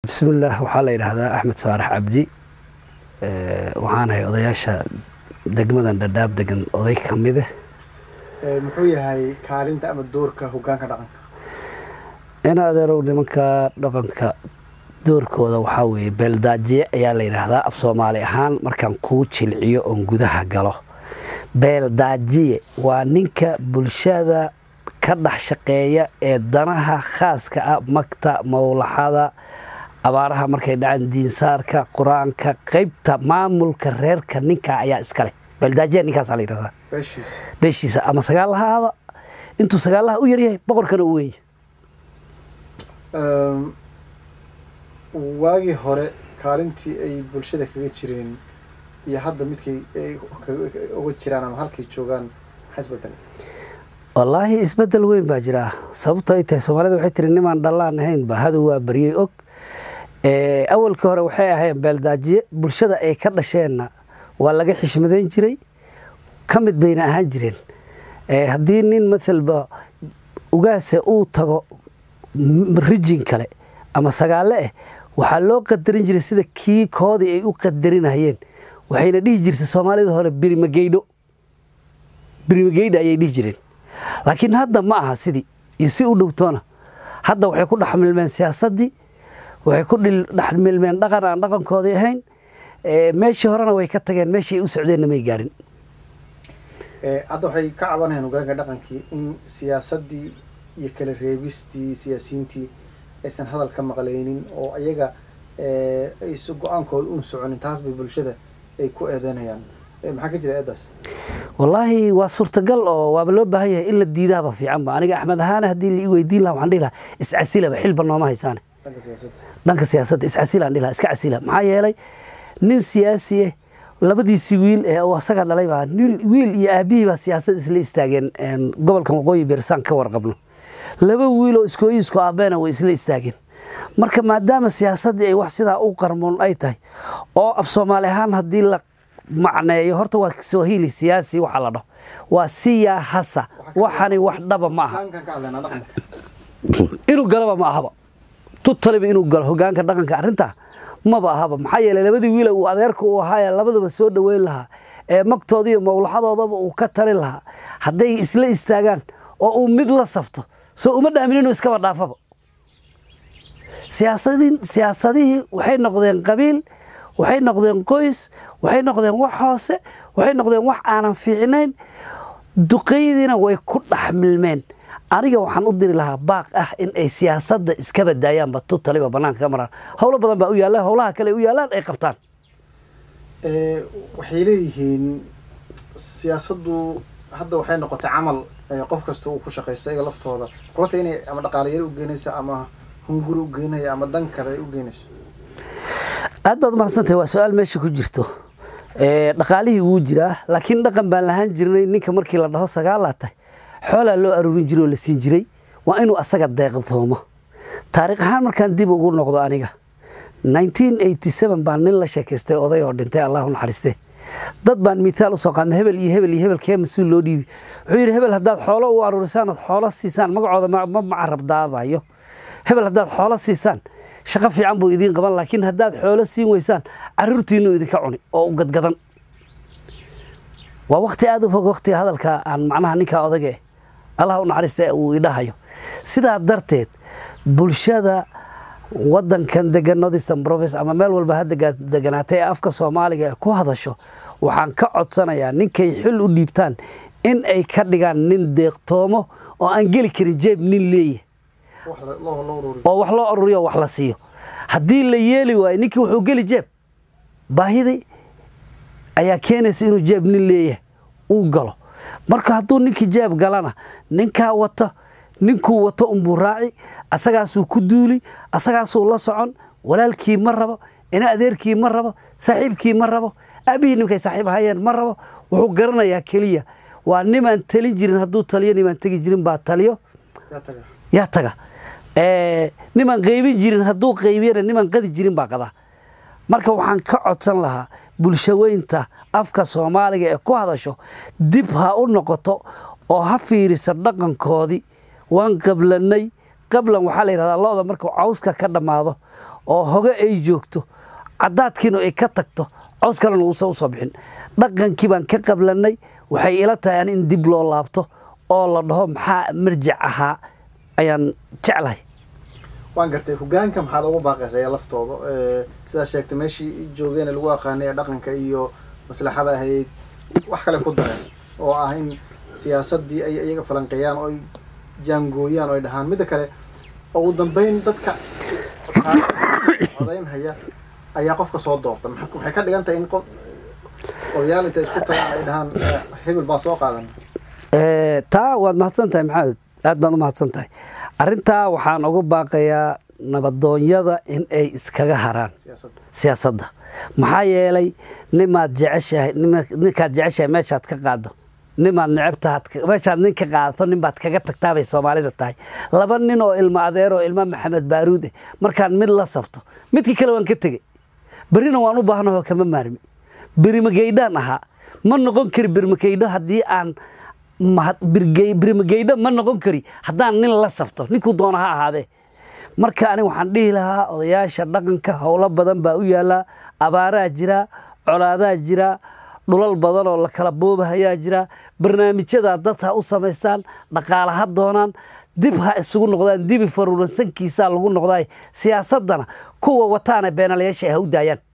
bismillaah waxaa la yidhaahdaa axmed faarax cabdi waxaanahay odayaasha degmadan dhadhaab degan oday ka mide muxuu yahay kaalinta ama doorka hogaanka dhaqanka in adeerow nimanka dhaqanka doorkooda waxaa weeye beeldaajiye ayaa la yidhaahdaa af soomaali ahaan markaan kuu jilciyo oon gudaha galo beeldaajiye waa ninka bulshada ka dhex shaqeeya ee danaha khaaska ah magta mawlaxada abaaraha markay dhacaan diinsaarka qur-aanka qaybta maamulka reerka ninka ayaa iskale beeldaajiya ninkaasa la yidhahdaa beeshiisa beeshiisa ama sagaalahaaba intuu sagaalaha u yaryahay boqorkana u weyn waagii hore kaalintii ay bulshada kaga jireen iyo hadda midkay ay uga jiraan ama halkay joogaan maxaa isbedel wallaahi isbedel weyn baa jira sababto ay tahay soomaalida waxay tiri nimaan dhallaan ahaynba hadow waa baryey og awalkii hore waxay ahayn beeldaajiye bulshada ay ka dhasheenna waa laga xishmadayn jiray ka mid bayna ahaan jireen haddii nin mathalba ugaase uu tago rijin kale ama sagaale ah waxaa loo qadarin jiray sida kii koodii ay u qadarinayeen waxayna dhihi jirtay soomaalida hore birimageydho birimageydho ayay dhihi jireen laakiin hadda ma aha sidii iyo si u dhowtoona hadda waxay ku dhexmilmeen siyaasaddii waxay ku dhexmilmeen dhaqan aan dhaqankoodii ahayn meeshii horena way ka tageen meeshii ay u socdeenna may gaarin hadda waxay ka cabanayaan hogaanka dhaqankii in siyaasaddii iyo kala reebistii siyaasiyiintii aysan hadal ka maqlaynin oo ayaga aysa go-aankooda un soconin taas bay bulshada ay ku eedeynayaan maxaa ka jira eedaas wallaahi waa suurtagal oo waaba loo baahan yahay in la diidaaba fiicanba aniga axmed ahaane haddii la ii weydiin laha waxaan dhihi lahaa iscasilaba xilba nooma haysaane dhanka siyaasadda dhanka siyaasadda iscasilaan dhihi lahaa iska casila maxaa yeelay nin siyaasi ah labadiisii wiil ee uu asaga dhalay baa wiil iyo aabihii baa siyaasad isla istaageen gobolkan waqooyi beersaan ka warqabno laba wiiloo iskooyi isku aabeena way isla istaageen marka maadaama siyaasaddii ay wax sidaa u qarmoon ay tahay oo af soomaali ahaan haddii la macneeyo horta waa swahili siyaasi waxa la dhaho waa siyaahasa waxani wax dhaba ma aha hogaankan ka hadlaynaa dhaqanka inuu galaba ma ahaba tutaliba inuu galo hogaanka dhaqanka arrintaa maba ahaba maxaa yeeley labadii wiila uu adeerka uu ahaayee labadaba soo dhoweyn lahaa ee magtooda iyo mawlaxadoodaba uu ka talin lahaa hadday isla istaagaan oo uu mid la safto soo uma dhaamin inuu iskaba dhaafaba siyaasadin siyaasadihii waxay noqdeen qabiil waxay noqdeen qoys waxay noqdeen wax hoose waxay noqdeen wax aanan fiicnayn duqeydiina way ku dhex milmeen aniga waxaan u diri lahaa baaq ah in ay siyaasadda iska badaayaanba tu taliba bannaanka ka maraan howlo badan baa u yaalla howlaha kale u yaallaan ay qabtaan waxay leeyihiin siyaasaddu hadda waxay noqotay camal qof kasta uu ku shaqaysto iyaga laftooda kulata inay ama dhaqaalayaro u geynayso ama hunguri u geynayo ama dan kale ay u geynayso aad baad umahadsantahay waa su-aal meesha ku jirto dhaqaalihii wuu jiraa laakiin dhaqan baan lahaan jirnay ninka markii la dhaho sagaalaa tahay xoolaa loo aruurin jiray oo la siin jiray waa inuu asaga deeqdoomo taariikh ahaan markaan dib ugu noqdo aniga baan nin la sheekaystay oday oo dhintay allahu naxariiste dad baan mithaal usoo qaadnay hebel iyo hebel iyo hebel kee mas-uul loo dhiibi wuxuu yidhi hebel haddaad xoolo u aruurisaan ood xoolo siisaan magacooda ma macarab daabayo hebel haddaad xoolo siisaan shaqo fiican buu idiin qaban laakiin haddaad xoolo siin weysaan caruurtiinuu idinka cuni oo u gadgadan waa wakti aada u fog waktiga hadalka aan macnaha ninkaa odaga eh allah u naxariista uu idhahayo sidaa darteed bulshada wadankan degan northeastern province ama meel walba ha deganaatay ee afka soomaaliga ee ku hadasho waxaan ka codsanayaa ninkay xil u dhiibtaan in ay ka dhigaan nin deeqtoomo oo aan geli karin jeeb nin leeyahy wax la- loo loo ururiyo oo wax loo ururiyo wax la siiyo haddii la yeeli waayo ninkii wuxuu geli jeeb baahidii ayaa keenaysa inuu jeeb nin leeyahay uu galo marka hadduu ninkii jeeb galana ninkaa wato ninkuu wato unbuu raaci asagaasuu ku duuli asagaasuu la socon walaalkii ma rabo ina adeerkii ma rabo saaxiibkii ma rabo aabihii ninkay saaxiib hayeen ma rabo wuxuu garanayaa keliya waa nimaan talin jirin hadduu taliyo nimaan tegi jirin baa taliyo yaa taga yaa taga Eh, nimaan qaybin jirin hadduu qaybiyana nimaan qadi jirin baa qadaa marka waxaan ka codsan lahaa bulshaweynta afka soomaaliga ee ku hadasho dib ha u noqoto oo ha fiiriso dhaqankoodii waan qablanay qablan waxaa la yidhahdaa lo-da markuu cawska ka dhammaado oo hoge ay joogto cadaadkiina ay ka tagto cows kalena uusan usoo bixin dhaqankii baan ka qablanay waxay ila tahay an in dib loo laabto oo la dhaho maxaa marjic ahaa ayaan jeclahay waan gartay hogaanka maxaad ugu baaqaysa ayaa laftooda sidaa sheegtay meeshii joogeen lagu aqaanay dhaqanka iyo maslaxada ahayd wax kale ku dareen oo ah in siyaasadii ay iyaga falanqeeyaan oo ay jaangooyaan oo ay dhahaan midda kale ugu dambeyn dadka codayn haya ayaa qofka soo doorta waxay ka dhigan tahay in qof odayaal intay isku tagaan ay dhahaan hebel baa soo qaadan taa waad mahadsan tahay maxamed aad baad u mahadsan tahay arrintaa waxaan ugu baaqayaa nabadoonyada in ay iskaga haraan siyaasadda maxaa yeelay nimaad jeceshahay ninkaad jeceshahay meeshaad ka qaado nimaad necebtaad meeshaad nin ka qaadato ninbaad kaga tagtaabay soomaalida tahay laba nin oo ilmo adeer oo ilmo maxamed baaruude markaan mid la sabto midkii kale waan ka tegey berrina waan u baahnaho kama maarmi berimageydhaan ahaa ma noqon kari berimageydho haddii aan berimageydho ma noqon kari haddaan nin la sabto ninkuu doona ha ahaadee marka ani waxaan dhihi lahaa odayaasha dhaqanka howlo badan baa u yaallaa abaaraa jira colaadaa jira dhulal badan oo la kala boobahayaa jira barnaamijyadaa dad ha u samaystaan dhaqaala ha doonaan dib ha isugu noqdaan dibi faruuransankiisaa lagu noqdaay siyaasaddana kuwa wataana beenalayaasha ha u daayaan